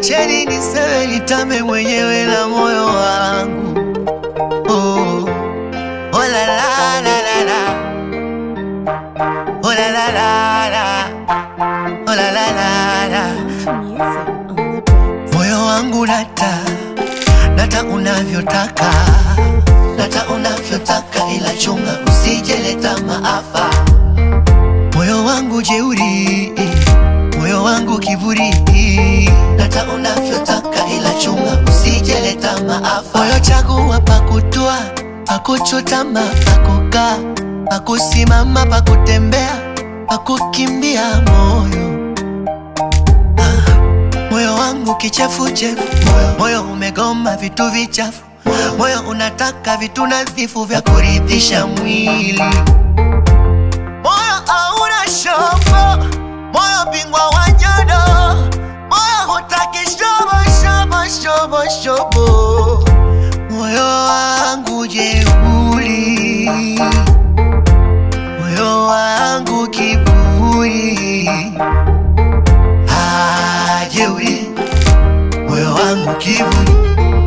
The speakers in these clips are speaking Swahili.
Niacheni niseme nitame mwenyewe na moyo wangu oh. Oh la la la la la Oh la la la la Oh la la la la Music on the beat. Moyo wangu nata nata unavyotaka nata unavyotaka, ila chunga usijeleta maafa. Moyo wangu jeuri, moyo wangu kiburi, nata unavyotaka, ila chunga usijeleta maafa. Moyo chagua pakutua, pakuchutama, pakukaa, pakusimama, pakutembea, pakukimbia moyo Moyo wangu kichefuchefu, moyo, moyo umegoma vitu vichafu, moyo unataka vitu nadhifu vya kuridhisha mwili. Moyo hauna shobo, moyo bingwa wa nyodo, moyo hutaki shobo shobo shobo shobo. Moyo wangu jeuri, moyo wangu kiburi hajeuri moyo wangu kiburi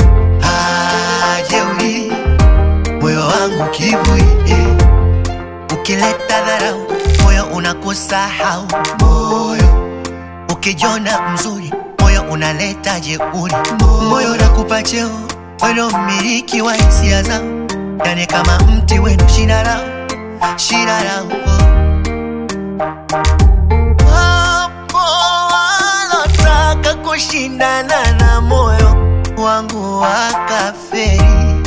hajeuri moyo wangu kiburi eh. ukileta dharau moyo unakusahau moyo ukijona mzuri moyo unaleta jeuri moyo unakupa cheo weno mmiliki wa hisia zao yani kama mti wenu shina lao shina lao oh. Wapo walotaka kushindana na moyo wangu wakaferi,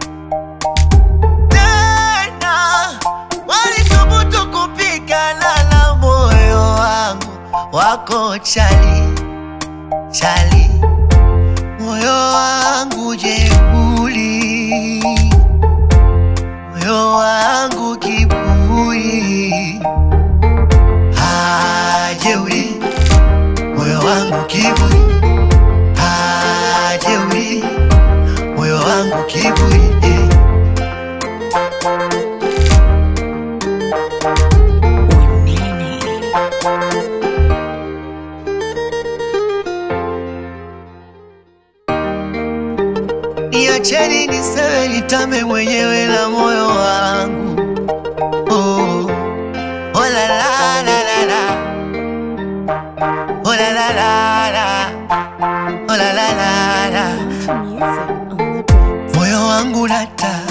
tena walithubutu kupigana na moyo wangu, wako chali chali, moyo wangu jeuri, moyo wangu kiburi hajeuri moyo wangu kiburi hajeuri moyo wangu kiburi eh. Niacheni niseme nitame mwenyewe na moyo wangu oh. Oh la la la la la Oh la la la la Oh la la la la Music on the beat. Moyo wangu nata